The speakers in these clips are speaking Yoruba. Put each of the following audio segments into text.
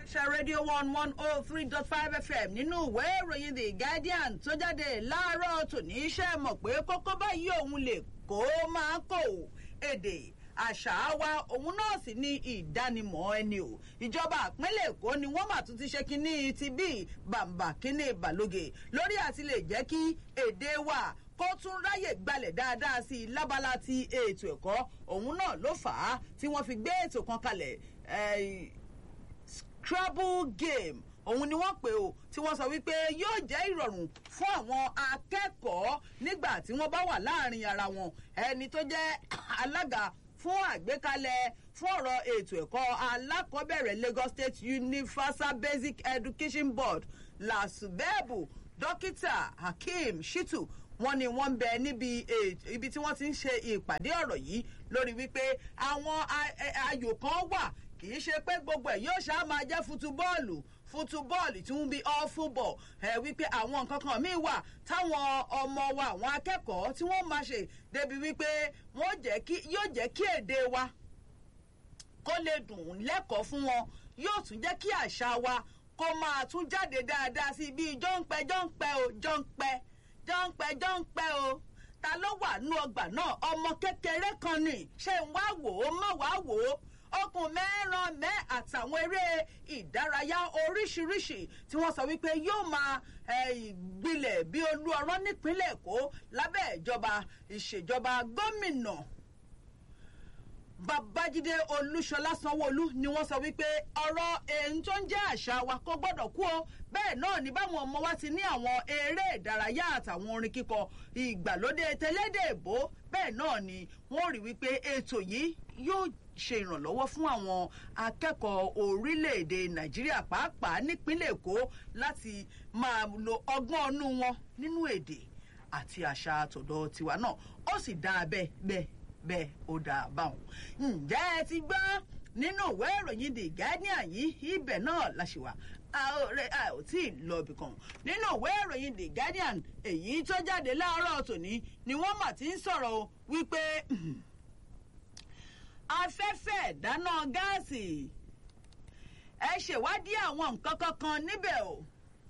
ṣe rédíò one one oh three dot five fm nínú ìwé ìròyìn the guardian tó jáde láàárọ̀ tòní iṣẹ́ mọ̀ pé kókó báyìí òun lè kó máa kó èdè àṣà wa òun náà sì ní ìdánimọ̀ ẹni o ìjọba àpínlẹ̀ èkó ni wọ́n mà tún ti ṣe kínní ti bí bàǹbà kínní balóge lórí àti lè jẹ́ kí èdè wa kó tún ráyè gbalẹ̀ dáadáa sí i lábala ti ètò ẹ̀kọ́ òun náà ló fà á tí wọ́n fi gbé ètò kan kalẹ̀ scrabble game òun ni wọ́n pè ó tí wọ́n sọ wípé yóò jẹ́ ìrọ̀rùn fún àwọn akẹ́kọ̀ọ́ nígbà tí wọ́n bá wà láàrin ara wọn ẹni tó jẹ́ alága fún àgbékalẹ̀ fún ọ̀rọ̀ ètò ẹ̀kọ́ alákọ̀ọ́bẹ̀rẹ̀ lagos state universal basic education board lasubebu dókítà hakeem shitu wọn ni wọn ń bẹ níbi ibi tí wọn ti ń ṣe ìpàdé ọ̀rọ̀ yìí lórí wípé àwọn ayò kan wà kì í ṣe pé gbogbo ẹ̀ yóò ṣáà máa jẹ́ futubọ́ọ̀lù futubọ́ọ̀lù tí wọ́n bí all football ẹ̀ wípé àwọn nǹkan kan míì wà táwọn ọmọ wa àwọn akẹ́kọ̀ọ́ tí wọ́n máa ṣe débi wípé wọ́n jẹ́ kí yóò jẹ́ kí èdè wa kó lè dùn lẹ́kọ̀ọ́ fún wọn yóò tún jẹ́ kí àṣà wa kó máa tún jáde dáadáa sí bíi jọ́ǹpẹ́ jọ́ǹpẹ́ o jọ́ǹpẹ́ jọ́ǹpẹ́ jọ́ǹpẹ́ o ta ló wà nú ọgbà náà ọmọ kékeré kan ni ṣé ń wá wò ó má wá wò ó okùn mẹ́ràn mẹ́ àtàwọn eré ìdárayá oríṣiríṣi tí wọ́n sọ wípé yóò máa gbilẹ̀ bí olú ọ̀rọ̀ nípínlẹ̀ èkó lábẹ́ ìjọba ìṣèjọba gómìnà babájídé olúṣọlá sanwóolu ni wọn sọ wípé ọrọ èyí tó ń jẹ àṣà wa kò gbọdọ kú o bẹẹ náà ni báwọn ọmọ wa ti ní àwọn eré ìdárayá àtàwọn orin kíkọ ìgbàlódé tẹlẹdẹ èbó bẹẹ náà ni wọn rí wípé ètò yìí yóò ṣe ìrànlọ́wọ́ fún àwọn akẹ́kọ̀ọ́ orílẹ̀-èdè nàìjíríà pàápàá nípínlẹ̀ èkó láti máa lo ọgbọ́n ọnú wọn nínú èdè àti àṣà àtọ̀dọ̀ tiwa náà ó sì dáa bẹ́ẹ̀ bẹ́ẹ̀ bẹ́ẹ̀ ó dáa báwọn. ǹjẹ́ ẹ ti gbọ́ nínú ìwé ìròyìn the guardian yìí ibẹ̀ náà la ṣe wà a ò tí ì lọ ibì kan nínú ìwé ìròyìn the guardian èyí tó jáde láàárọ̀ tòní ni wọ́n mà ti ń sọ̀rọ̀ wípé afẹ́fẹ́ dáná gáàsì ẹ ṣèwádìí àwọn nǹkan kankan níbẹ̀ o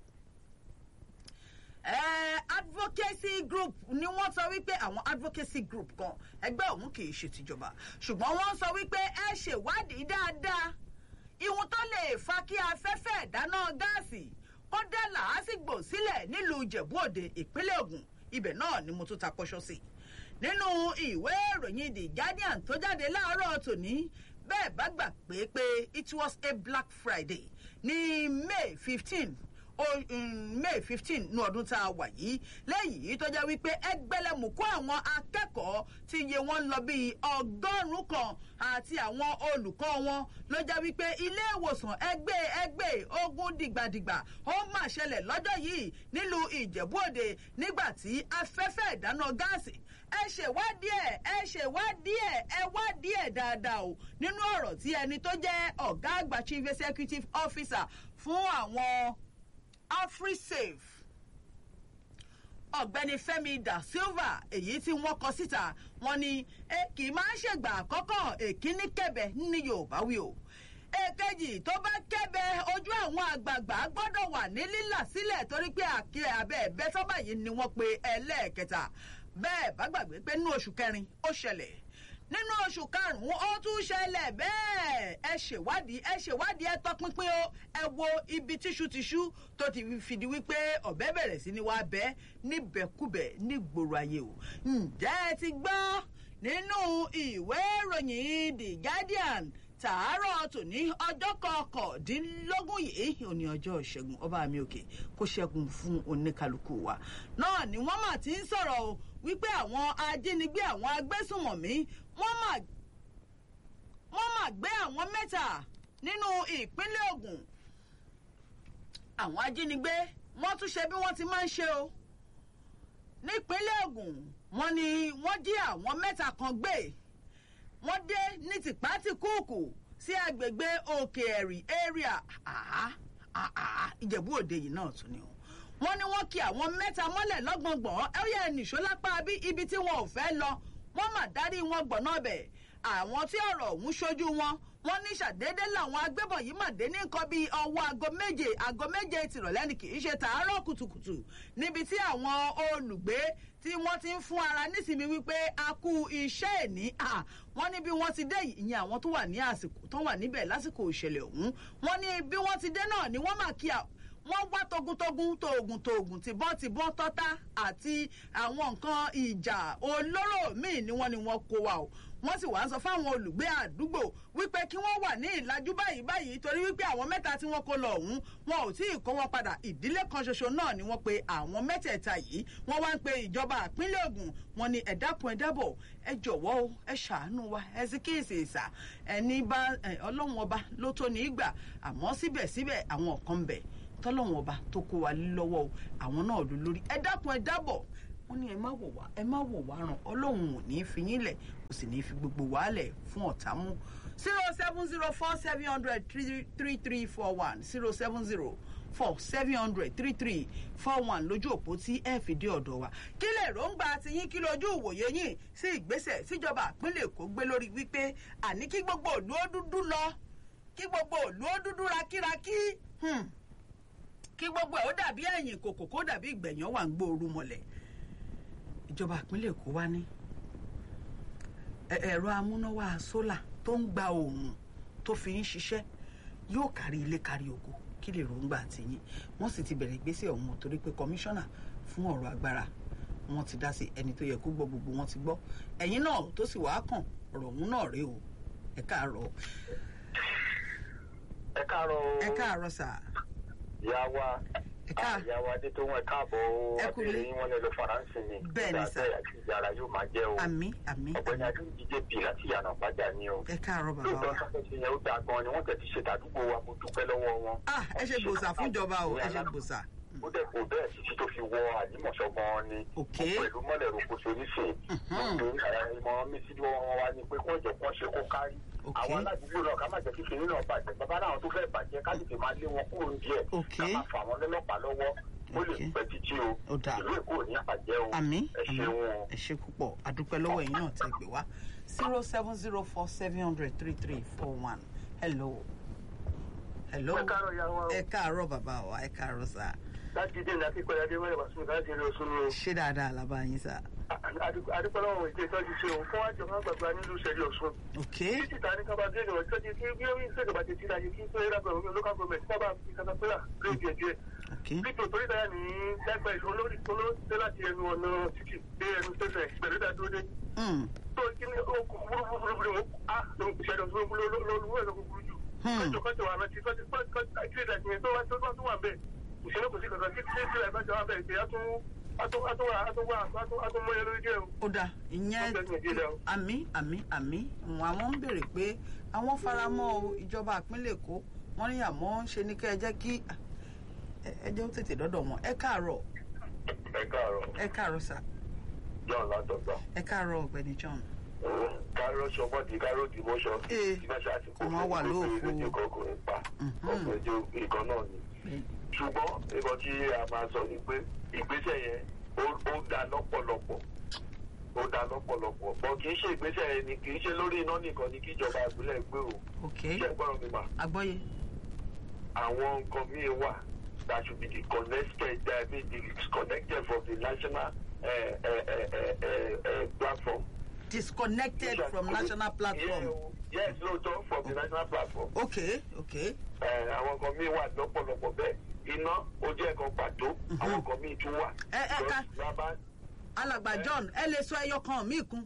advocacy group ni wọ́n sọ wípé àwọn advocacy group kan ẹgbẹ́ òun kì í ṣe tìjọba ṣùgbọ́n wọ́n sọ wípé ẹ ṣèwádìí dáadáa ìwọ̀n tó lè fa kí afẹ́fẹ́ ìdáná gáàsì kó dá làásìgbò sílẹ̀ nílùú ìjẹ̀bú òde ìpínlẹ̀ ogun ibẹ̀ náà ni mo tún ta pọ́ṣọ́ sí nínú ìwé ìròyìn the guardian tó jáde láàárọ̀ tòní bẹ́ẹ̀ bá gbà pé pé it was a black friday ní may fifteen may fifteen ní ọdún tá a wà yìí lẹ́yìn yìí tó jẹ́ wípé ẹgbẹ́lẹ́mùkú àwọn akẹ́kọ̀ọ́ ti iye wọn lọ bíi ọgọ́rùn-ún kan àti àwọn olùkọ́ wọn ló jẹ́ wípé ilé ìwòsàn ẹgbẹ́ ẹgbẹ́ ogun dìgbàdìgbà ó mà ṣẹlẹ̀ lọ́jọ́ yìí nílùú ìjẹ̀bú-òde nígbà tí afẹ́fẹ́ ìdáná gáàsì ẹ ṣèwádìí ẹ ẹ ṣèwádìí ẹ ẹ wádìí ẹ dáadáa o nínú ọ̀rọ̀ tí ẹni tó jẹ́ ọ̀gá àgbà chief executive officer fún àwọn afrisafe ọ̀gbẹ́ni fẹ́mi da silva èyí tí wọ́n kọ síta wọn ni ẹ kì í máa ń ṣègbà àkọ́kọ́ èkíní kẹbẹ ní yorùbá wí o èkejì tó bá kẹbẹ ojú àwọn àgbààgbà gbọ́dọ̀ wà ní lílà sílẹ̀ torí pé àkè abẹ́ ẹ̀bẹ́ sọ́bà yìí ni wọ́n pe ẹlẹ́ẹ̀kẹta bẹ́ẹ̀ bá gbàgbé pé nínú oṣù kẹrin ó ṣẹlẹ̀ nínú oṣù karùnún ó tún ṣẹlẹ̀ bẹ́ẹ̀ ẹ ṣèwádìí ẹ ṣèwádìí ẹ tọpinpin o ẹ wo ibi tíṣútíṣú tó ti fìdí wípé ọ̀bẹ bẹ̀rẹ̀ sí ni wàá bẹ́ níbẹ̀kúbẹ̀ nígboro ayé o ǹjẹ́ ẹ ti gbọ́ nínú ìwé ìròyìn the guardian tàárọ̀ tòní ọjọ́ kọkàndínlógún yìí òní ọjọ́ ìṣẹ́gun ọba mi òkè kó ṣẹ́gun fún oníkálukú wa náà ni wọ́n mà ti ń sọ̀rọ̀ o wípé àwọn ajínigbé àwọn agbésùnmọ̀mí wọ́n mà wọ́n mà gbé àwọn mẹ́ta nínú ìpínlẹ̀ ogun àwọn ajínigbé wọ́n tún ṣe bí wọ́n ti máa ń ṣe o nípínlẹ̀ ogun wọ́n ní wọ́n jí àwọn mẹ́ta kan gbé wọ́n dé ní tìpátìkúùkù sí agbègbè òkè ẹ̀rì area ìjẹ̀bú òde yìí náà tún ni o wọ́n ní wọ́n kí àwọn mẹ́ta mọ́lẹ̀ lọ́gbọ̀ngbọ̀n ẹ yẹ nìṣó lápá bí ibi tí wọn ò fẹ́ lọ wọ́n mà dárí wọn gbọ̀nà bẹ̀ àwọn tí ọ̀rọ̀ ọ̀hún ṣojú wọn wọ́n ní ṣàdédé làwọn agbébọn yìí mà dé ní nǹkan bíi ọwọ́ aago méje aago méje tìrọ̀lẹ́ ni kì í ṣe tàárọ̀ kùtùkùtù níbi tí àwọn olùgbé tí wọ́n ti ń fún ara nísìmí wípé a kú iṣẹ́ ìní à wọ́n ní bí wọ́n ti dé yìí ìyẹn àwọn tó wà ní àsìkò tó wà níbẹ̀ lásìkò ìṣẹ̀lẹ̀ ọ̀hún wọ́n ní bí wọ́n ti dé náà ni wọ́n mà kí a wọ́n wá togun-togun toògùn toògùn tìbọn-tìbọn tọ́tá àti àwọn nǹkan ìjà olóró míì ni wọ́n ni wọ́n kó wa o wọ́n sì wá ń sọ fáwọn olùgbé àdúgbò wípé kí wọ́n wà ní ìlàjú báyìí báyìí torí wípé àwọn mẹ́ta tí wọ́n kó lọ ọ̀hún wọn ò tí ì kó wọn padà ìdílé kan ṣoṣo náà ni wọ́n pe àwọn mẹ́tẹ̀ẹ̀ta yìí wọ́n wá ń pe ìjọba ìpínlẹ̀ Ògùn wọn ni ẹ dákun ẹ dábọ̀ ẹ jọ̀wọ́ o ẹ ṣàánú wa ẹ sì kíyèsí ìsà ẹni bá ọlọ́run ọba ló tó ní í gbà àmọ́ síbẹ̀síbẹ̀ àwọn kan ń bẹ tọ́lọ́run ọba tó kó wa lọ́wọ́ o àwọn náà ló lórí ẹ dákun ẹ dábọ̀ wọ́n ní ẹ má wò wá ẹ má wò wá ràn ọlọ́run ò ní í fi yín lẹ̀ kò sì ní í fi gbogbo wa lẹ̀ fún ọ̀tá mú zero seven zero four seven hundred three three four one zero seven zero four seven hundred three three four one lójú òpó tí ẹ fi dé ọ̀dọ̀ wa kí lè ròǹgbà ti yín kí lójú ìwòye yín sí ìgbésẹ̀ tíjọba ìpínlẹ̀ Èkó gbé lórí wípé àní kí gbogbo òlú ó dúdú lọ kí gbogbo òlú ó dúdú rakíraki kí gbogbo ẹ̀ ó dàbí ẹ̀yìn kòkò kó dàbí ìgbẹ̀yàn wà ń gbóoru mọ́lẹ̀ ìjọba ìpínlẹ̀ Èkó wá ní ẹ̀rọ amúnáwá sólà tó ń gba oòrùn tó fi ń ṣiṣẹ́ yóò kárí ilé kárí oko kí lè ròǹgbà tìyín wọ́n sì ti bẹ̀rẹ̀ ìgbésẹ̀ ọ̀hún torí pé kọmíṣánná fún ọ̀rọ̀ agbára wọ́n ti dá sí ẹni tó yẹ kó gbọ́ gbogbo wọn ti gbọ́ ẹ̀yin náà tó sì wàá kàn ọ̀rọ̀ ọ̀hún náà rèé o ẹ káàárọ̀. ẹ káàárọ̀ o. ẹ káàárọ̀ sà. ìyá wa ẹ káà ìyá wa dé tó wọn káàbọ̀ o Ẹ kú ilé. àbẹ̀rẹ̀ yín wọn lè lọ faransé ni Bẹ́ẹ̀ ni, sà. ìgbà àti ìyára yóò máa jẹ́ o àmì àmì ọ̀gbẹ́ni adéǹdíje bì láti yànnà pàjá ni o ẹ káàárọ̀ bàbá lóòótọ́ wa. sọ́kẹ́ ti yẹn ó dáa gan ni wọ́n tẹ̀ ti ṣe tàdúgbò wa mo dúpẹ́ lọ́wọ́ wọn. ah ẹ ṣe gbòòsà fúnjọba o ẹ ṣe gbòòsà. ó dẹ̀ kò bẹ́ẹ̀ títí tó fi wọ àlímọ̀ṣọ́ gan ni Ok. pẹ̀lú mọ́lẹ̀ rokoṣo nísìn ìmọ̀ mi sí wọn wá ní pé kó jẹ́ kó ṣe kó kárí Ok. àwọn aládùúgbò náà ká má jẹ́ kí kiri náà bàjẹ́ bàbá náà tó fẹ́ bàjẹ́ ká tètè máa lé wọn kúrò díẹ̀ Ok. ká máa fà wọn lọ́lọ́pàá lọ́wọ́ ó lè Ok. pẹ́ títí o Ó dáa. ìlú èkó ò ní àbàjẹ́ o àmì ẹ àmì ṣeun o. ẹ ṣe púpọ̀ àdúpẹ́ lọ́wọ́ yín náà tẹ́ gbé wá zero seven zero four seven hundred three three four one hello hello ẹ káàárọ̀ ìyá wa o. ẹ káàárọ̀ bàbá wa ẹ káàárọ̀ sà láti dé ní akíkọ̀ọ́ adé mẹ́rin wàásù láti rí oṣù mi o. ṣé dáadáa la bá yín sà adúpọ̀lọ́wọ̀ ìdí ìtọ́jú ṣe òun fún àjọ máa gbàgbà nílùú ìṣẹ̀lẹ̀ ọ̀ṣun. ok títí ta ní kábà dé ìrọ̀lẹ́ tọ́jú kí bí ó ń ṣèjọba ti tíra yìí kí tó yẹra pẹ̀lú local government sábà fi katapila lórí díẹ̀ díẹ̀. ok pípò torí dáyà ní láìpẹ́ ìlú olórí olóṣèlú láti ẹnu ọ̀nà títì dé ẹnu tẹ̀sẹ̀ pẹ̀lú ìdádúró Hmm, tó kí ni ó kú búrúburú ó á lóun kò ṣẹlẹ̀ ọ̀ṣun lọ́lọ́wọ́ ẹ̀rọ kúkúrú jù. Hmm. kọ́jọ kọ́jọ wà rántí kọ́jọ kọ́jọ kí ìdá ìpínlẹ̀ tó wá tó wá tó wà bẹ́ẹ̀ ìṣẹ̀lẹ̀ kò sí kankan kí tí ìṣẹ̀lẹ̀ bá jọ wà bẹ́ẹ̀ ìṣẹ̀lẹ̀ àtúnmọ̀yẹ lórí jẹ́ o. ó dà ìyẹn Ó bẹ̀rẹ̀ ìdílé o. àmì àmì àmì àwọn ń béèrè pé àwọn faramọ́ o ìjọba ìpínlẹ̀ èkó wọ́n ní àmọ́ ń ṣe ní kẹ́ ẹ jẹ́ kí ẹ ẹ jẹ́ ó tètè dọ́dọ̀ wọn ẹ káàárọ̀ ẹ káàárọ̀ ẹ káàárọ̀ sà john látọgbà ẹ káàárọ̀ ọ̀gbẹ́ni john. káró sọmọdì káró dìmọṣọ Ee, ìgbàṣà àti kò àwọn wà lóòfo. lójú kọkùnrin pa Mhm. ọkùnrin ìkan náà ni ṣùgbọ́n nǹkan tí a máa sọ ni pé ìgbésẹ̀ yẹn ó- ó dá lọ́pọ̀lọpọ̀ ó dá lọ́pọ̀lọpọ̀ bọ́ kì í ṣe ìgbésẹ̀ yẹn ni kì í ṣe lórí iná nìkan ni kí ìjọba ìpínlẹ̀ gbé o ok ṣé ẹ gbọ́dọ̀ mi mà agbọ́yé àwọn nǹkan míì wà that should be disconnected uh, be disconnected from the national uh, uh, uh, uh, uh, uh, platform. disconnected from national platform Yeah, yes lóòótọ́ from the national platform. ok ok Eh, àwọn kan míì wà lọ́pọ̀lọpọ̀ bẹ́ẹ̀ iná ó jẹ́ nǹkan pàtó àwọn kan míì tún wà. Ẹ- ẹ ká- Just lábá- alàgbà john ẹ lè sọ ẹyọ kan míì kún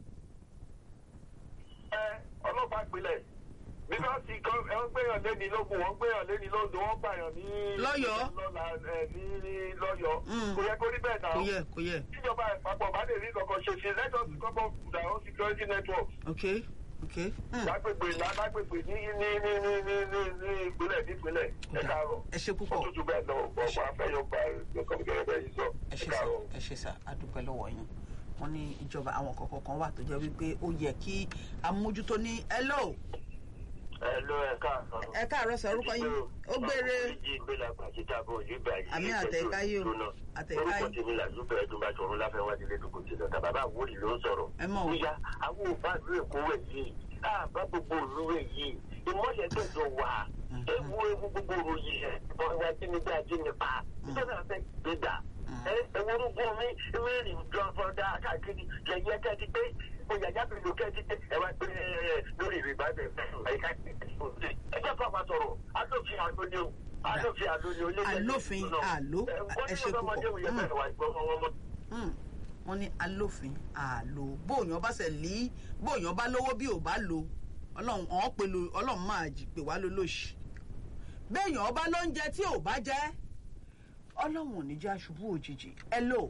ẹ, ọlọ́pàá ìpínlẹ̀ bíkọ́sì kan ẹ ń gbéyàn léni lógun wọ́n gbéyàn léni lógun wọ́n gbàyàn ní. Lọ́yọ̀ọ́. lọ́la ẹ, ní ní lọ́yọ̀ọ́. Mm. kò yẹ kó rí bẹ́ẹ̀ náà. kò yẹ kò yẹ tíjọba ìpapọ̀ bá lè rí kankan ṣe ṣe let us come up with our own security network. ok ok hmm. lágbègbè lágbègbè ní ní ní ní ní ní ní ìpínlẹ̀ nípínlẹ̀ ẹ káàárọ̀. ẹ ṣe púpọ̀ ó tútù bẹ́ẹ̀ lọ ọ̀pọ̀ ọ̀pọ̀ afẹ́yọ̀ gba ẹ̀kọ́ gẹ́gẹ́ bẹ́ẹ̀ yìí sọ ẹ ẹ ṣe sá káàárọ̀. ẹ ṣe sá adúpẹ́ lọ́wọ́ yín wọ́n ní ìjọba àwọn kọ̀ọ̀kan kan wà tó jẹ́ wípé ó yẹ kí amójútó ní hello ẹ ló ẹ káàárọ̀. ẹ káàárọ̀ sọ orúkọ yín ó gbére ìgbélagbà àti tábọ̀ yìí gbà yìí. Àmì àtẹ̀káyé o, àtẹ̀káyé. orúkọ tèmi là lúbẹ̀ ẹ̀dùn bá tọrọ láfẹ́wájú lẹ́dùkú tí lọ́tà bàbá àwòrì ló ń sọ̀rọ̀. ẹ mọ̀ o Ìyá àwọn òbá ìlú Èkó rẹ̀ yìí àbá gbogbo ìlú rẹ̀ yìí ìmọ̀lẹ̀ gbẹ̀dọ̀ wà ewu ewu gbogbo ròyìn ẹ̀ ọ̀rọ̀ ajínigbé ajínigbá ìjọba fẹ́ gbégbà ewúrúgbọ́n mi mẹ́rin jọ̀fọ̀dá káàkiri yẹ̀yẹ́ kẹ́ẹ̀tì pé oyàyà bìlù kẹ́ẹ̀tì pé ẹ wá pé lórí ìrìbá bẹ̀ ẹ̀ka ẹ jẹ́ kó àwọn sọ̀rọ̀ alófin àlóni o alófin àlóni o lé alófin àló ẹ ṣe púpọ̀ wọ́n ní alófin àlò bóòyàn bá ṣe lé bóòyàn bá lówó bí ò bá lo ọlọ́run ọ̀hún pẹ̀lú ọlọ́run máa jì pé wá lólóṣì béèyàn ọba lóúnjẹ tí ò bá jẹ́ ọlọ́run ò ní jẹ́ aṣubú òjijì ẹ lò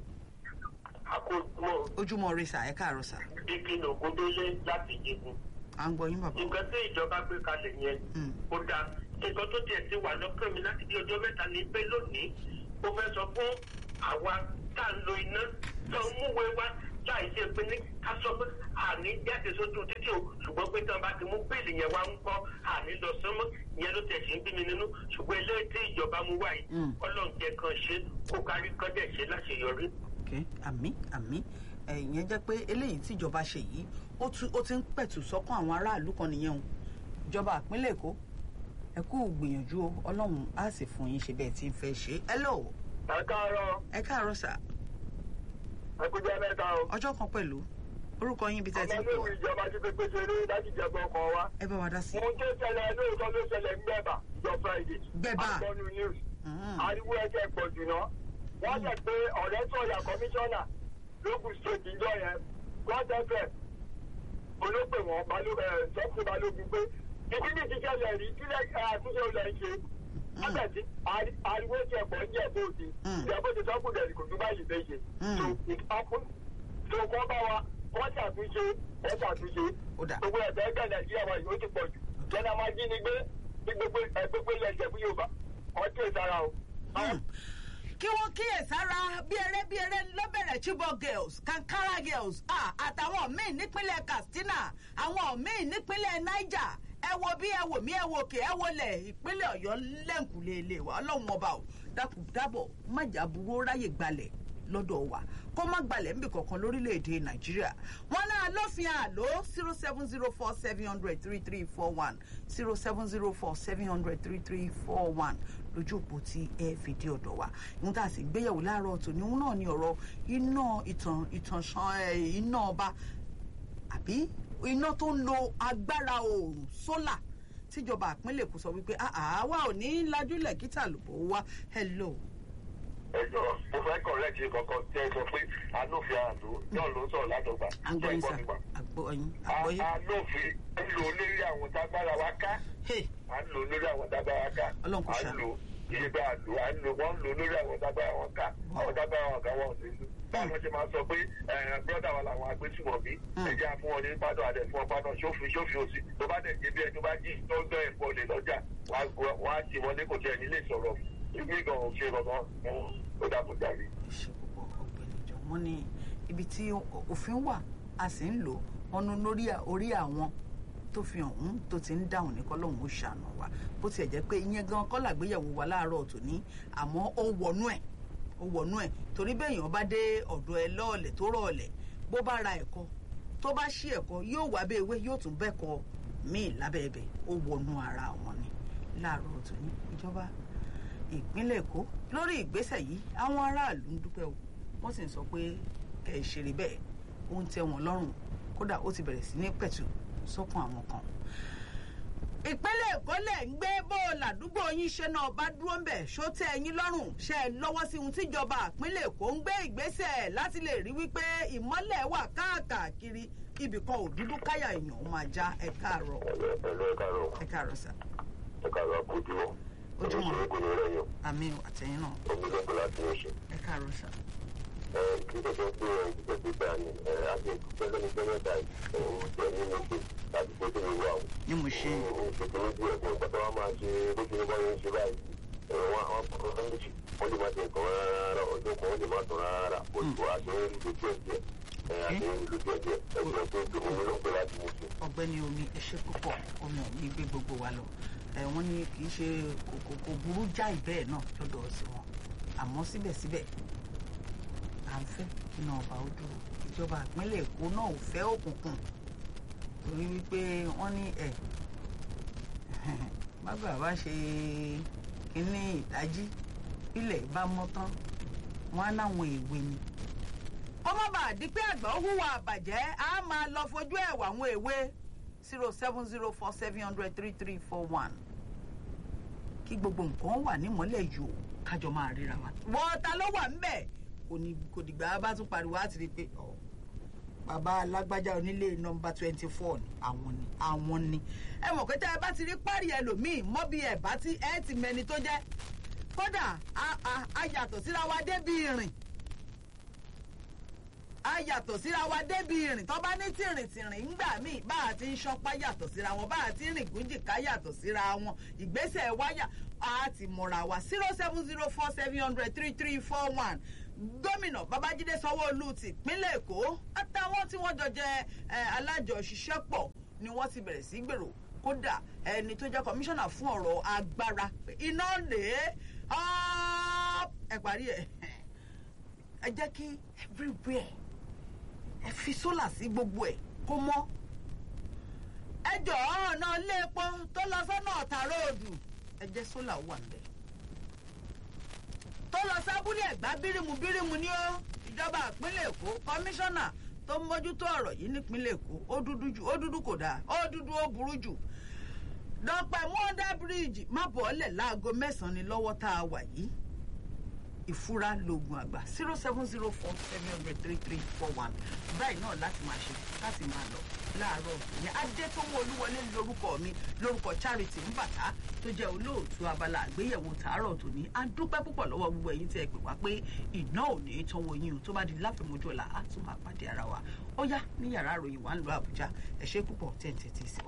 àkójọ ojúmọ́ rẹ sà ẹ káàárọ̀ sà ìpinnu ògúndélé láti jẹun à ń gbọ́ yín bàbá nǹkan tí ìjọba gbé kalẹ̀ yẹn ó dáa nǹkan tó tiẹ̀ ti wà lọ́kàn mi láti bí ọjọ́ mẹ́ta ní pé lónìí ó fẹ́ sọ fún àwa tá à ń lo iná tó ń múwèé wá láì ṣe pé ní ká sọ pé àní jáde sójú títí o ṣùgbọ́n pé tí wọ́n bá ti mú bíìlì yẹn wá ń kọ́ àní lọ sánmọ́ ìyẹn ló tẹ̀ sí ń bí mi nínú ṣùgbọ́n eléyìí tí ìjọba mú wá yìí ọlọ́run jẹ́ kan ṣe kó kárí kan dẹ̀ ṣe láṣeyọrí. ok àmì àmì ìyẹn jẹ́ pé eléyìí tí ìjọba ṣe yìí ó ti ń pẹ̀tù sọ́kàn àwọn aráàlú kan nìyẹn o ìjọba ìpínlẹ̀ èkó ẹ kú gbìyànjú o ọlọ́run á sì fún yín ṣe bẹ́ẹ̀ tí ń fẹ́ ṣe ẹ lò ẹ káàárọ̀ ẹ káàárọ̀ sà ẹ kú jẹ́ mẹ́ta o. ọjọ́ kan pẹ̀lú orúkọ yín ibi tẹ́ ti ń pè ọmọ wá ilé ìjọba ti pépé ṣeré láti jẹ̀gbọ́n ọkọ̀ wa. ẹ bá wa dá sí i. mo ń ké ṣẹlẹ̀ lóòótọ́ ló ṣẹlẹ̀ ń gbẹ̀bà jọ friday. Gbẹ̀bà. àgbọ̀nù news. Mhm. ariwo ẹ̀jẹ̀ pọ̀ jù náà. wọ́n jẹ́ pé ọ̀rẹ́ sọ̀yà kọmíṣánná lókun state ìjọ yẹn god fm olóòpè wọn sọ́kùn balógun pé ìdí ní ti ṣẹlẹ̀ rí kílẹ̀ àtúnṣe olè ń ṣe. wọ́n tẹ̀ sí ari- ariwo ẹ̀jẹ̀ pọ̀ ní ẹ̀bọ̀ òde. Mm. ìjọba ti sọ́kùn dẹ̀ kò tún báyìí fẹ́ ṣe. Mm. so it happen so kọ́ bá wa wọ́n ṣàtúnṣe wọ́n ṣàtúnṣe Ó dà. gbogbo ẹ̀fẹ́ ẹgbẹ́ nàìjíríà wa yìí ó ti pọ̀ jù jẹ́nà máa jí ni gbé ní gbogbo ẹgbẹ́gbé lẹ́sẹ̀ fún yorùbá ọtí ìsara o. Hmm. kí wọ́n kíyè sára bí eré bí eré ló bẹ̀rẹ̀ chibok girls kankara girls ah, àtàwọn míì nípínlẹ̀ katsina àwọn míì nípínlẹ̀ niger ẹ wo bí ẹ wò mí ẹ wo òkè ẹ wo lẹ̀ ìpínlẹ̀ ọ̀yọ́ lẹ́ǹkùlé ilé wa ọlọ́run ọba ò dákun dábọ̀ májà burú ráyè gbalẹ̀ lọ́dọ̀ wa kó má gbalẹ̀ níbi kankan lórílẹ̀‐èdè nàìjíríà wọn náà lófin àlọ́ zero seven zero four seven hundred three three four one zero seven zero four seven hundred three three four one lójú òpó tí ẹ fìdí ọ̀dọ̀ wa ìhun tá a sì gbéyẹ̀wò láàárọ̀ tòní òun náà ni ọ̀rọ̀ iná ìtàn ìtànṣán ẹ̀, iná ọba àbí iná tó ń lo agbára oòrùn sólà tíjọba ìpínlẹ̀ èkó sọ wípé àwa ò ní lajúlẹ̀ kíta lòbó wa hello. ẹjọ mo fẹ́ correct yìí kankan tí ẹ sọ pé anófin àdó náà ló ń sọ̀rọ̀ látọ̀gbà àgbọ̀yìn sà àgbọ̀yìn àgbọ̀yìn. anófin ń lò lórí àwọn tágbára wa ká Hey, à ń lò lórí àwọn tágbára ká Ọlọ́run kò à ń ṣàánú. lò iye bá a lò à ń lò wọ́n ń lò lórí àwọn tágbára wọn ká àwọn tágbára wọn ká wọ́n ò sí lù báwọn ṣe máa sọ pé brọ́dà wa làwọn agbésùmọ̀bí ẹ̀jẹ̀ fún wọn ní pádọ̀ àdẹ̀ fún wọn pádọ̀ sófin sófin òsì tó bá dẹ̀ jẹ́ bí ẹni tó bá jí tó ń gbọ́ ẹ̀fọ́ lè lọ́jà wọ́n á ṣe wọlé kò tiẹ̀ nílé sọ̀rọ̀ ìgbé gan ò ṣe kankan ó dàbò jáde. ṣe púpọ̀ ọ̀gbẹ́ni jọ wọ́n ní ibi tí òfin wà a sì ń lò wọn nu lórí orí àwọn tó fi hàn tó ti ń dáhùn ní kọ́lọ́hún ó ṣàánú wa bó tiẹ̀ jẹ́ pé ìyẹn gan kọ́ làgbéyẹ̀wò wa láàárọ̀ tòní àmọ́ ó wọnú ẹ̀ ó wọnú ẹ̀ torí bẹ́ẹ̀ yàn bá dé ọ̀dọ̀ ẹ lọ́ọ̀lẹ̀ tó rọ̀ọ̀lẹ̀ bó bá ra ẹ̀kọ́ tó bá ṣí ẹ̀kọ́ yóò wá bẹ́ẹ̀ ewé yóò tún bẹ́ẹ̀kọ́ míì lábẹ́ ẹbẹ̀ ó wọnú ara wọn ni láàárọ̀ tòní ìjọba ìpínlẹ̀ èkó lórí ìgbésẹ̀ yìí àwọn aráàlú ń dúpẹ́ o wọ́n sì ń sọ pé kẹ̀ ẹ́ ṣeré bẹ́ẹ̀ ó ń tẹ́ wọn lọ́rùn kódà ó ti bẹ̀rẹ̀ sí ní pẹ̀tù sọ́kàn àwọn kan. ìpínlẹ̀ èkó lẹ̀ ń gbé bó làdúgbò yín ṣe náà bá dúró ń bẹ̀ ṣó tẹ́ ẹyin lọ́rùn ṣe é lọ́wọ́ sí ohun tíjọba ìpínlẹ̀ èkó ń gbé ìgbésẹ̀ láti lè rí wípé ìmọ́lẹ̀ wà káàkiri ibìkan ò dúdú káyà èèyàn ó máa já ẹ káàárọ̀ ẹ̀lọ́ ẹ̀ka rọ̀ ẹ káàárọ̀ sà ẹ̀ka rọ̀ àkójúmọ́ Ojúmọ́. oníṣòro kò ní rẹ̀ yàn àmì àtẹ̀yìn náà omi lọ́gbọ̀n láti oṣù. ẹ káàárọ̀ sà. kí ló sọ pé ẹ̀ kí ló ti gbà ní àti ìpínlẹ̀ lẹ́nu gbẹ́mẹ́ta òun jẹ́ nínú pé láti pé kí ni wà ó. ní mo ṣe òun ṣe kí ló bí ẹ̀kọ́ pátá wa máa ṣe bójú ní báyọ̀ ń ṣe báyìí ẹ̀rọ wọn àwọn ọkọ̀ méjì wọ́n lè má ṣe nǹkan rárá ọjọ́ kan wọ́n lè má tán rárá oṣù àṣeyọrí lójú ẹ̀jẹ̀ àṣeyọrí lójú ẹ̀jẹ̀ ẹ̀jẹ̀ tó dùn ún ló ń pè láti mú sí. ọ̀gbẹ́ni omi ẹ ṣé púpọ̀ omi ò ní gbé gbogbo wa lọ ẹ wọ́n ní kì í ṣe kò kò burú jáì bẹ́ẹ̀ náà lọ́dọ̀ sí wọn àmọ́ síbẹ̀síbẹ̀ à ń fẹ́ kí náà ọba ó dúró ìjọba ìpínlẹ̀ èkó náà ò fẹ́ òkùnkùn torí wípé wọ́n ní ẹ̀ bàbá bá ṣe kínní ìdájí ilẹ̀ bá mọ́ tán wọn á láwọn èwe ni. kọ́mọ́ bá di pé àgbà ó hùwà àbàjẹ́ á máa lọ fojú ẹ̀ wà àwọn èwe zero seven zero four seven hundred three three four one kí gbogbo nǹkan wà nímọ́lẹ̀ yòó kájọ máa ríra wa. wọ́n ta ló wà ńbẹ̀ kò ní kò dìgbà bá tún pariwo á ti rí i pé ọ̀ bàbá alágbájá onílé nọmba twenty four ni àwọn ni àwọn ni ẹ mọ̀ pé tẹ́ ẹ bá ti rí párí ẹlòmíì mọ́ bí ẹ bá ti ẹ ti mẹni tó jẹ́ kódà a a a yàtọ̀ síra wa débi ìrìn a yàtọ̀ síra wa débi ìrìn tó bá ní tìrìntìrìn ńgbà míì bá a ti ń ṣọpá yàtọ̀ síra wọn bá a ti ń rìn gúnjìká yàtọ̀ síra wọn ìgbésẹ̀ wáyà a ti mọ̀ra wa zero seven zero four seven hundred three three four one gómìnà babájídé sanwóolu ti ìpínlẹ̀ èkó àtàwọn tí wọ́n jọ jẹ́ alájọṣiṣẹ́pọ̀ ni wọ́n ti bẹ̀rẹ̀ sí gbèrò kódà ẹni tó jẹ́ kọmíṣánná fún ọ̀rọ̀ agbára iná lè ẹ parí ẹ ẹ jẹ́ kí everywhere ẹ fi sólà sí gbogbo ẹ̀ kó mọ́ ẹ jọ̀ọ́ ọ̀nà ilé epo tó lọ sọ́nà ọ̀tà róòdù ẹ jẹ́ sólà wà ń bẹ̀ tó lọ sábúlé ẹ̀gbá bírímù bírímù ní ó ìjọba ìpínlẹ̀ èkó kọmíṣánná tó ń mójútó ọ̀rọ̀ yìí nípínlẹ̀ èkó ó dúdú jù ó dúdú kò dáa ó dúdú ó burú jù dọ́pẹ́ mọ́dà bíríìjì má bọ̀ ọ́lẹ̀ láago mẹ́sàn-án ni lọ́wọ́ tá a wà yìí ìfura lóògùn àgbà zero seven zero four seven hundred three three four one báyìí náà láti máa ṣe láti máa lọ láàárọ̀ ní adétọ́wọ́ olúwọlé lórúkọ mi lórúkọ charity mbàtà tó jẹ́ olóòtú abala àgbéyẹ̀wò tààrọ̀ tòní a dúpẹ́ púpọ̀ lọ́wọ́ gbogbo ẹ̀yin tí ẹ pè wá pé iná ò ní tọ́wọ́ yín o tó bá di láfẹ̀mọ́jú ọ̀la á tún máa pàdé ara wa ó yá ní yàrá ìròyìn wa ń lọ àbújá ẹ ṣé púpọ̀ tẹ̀ ń tẹ̀tí sí wa.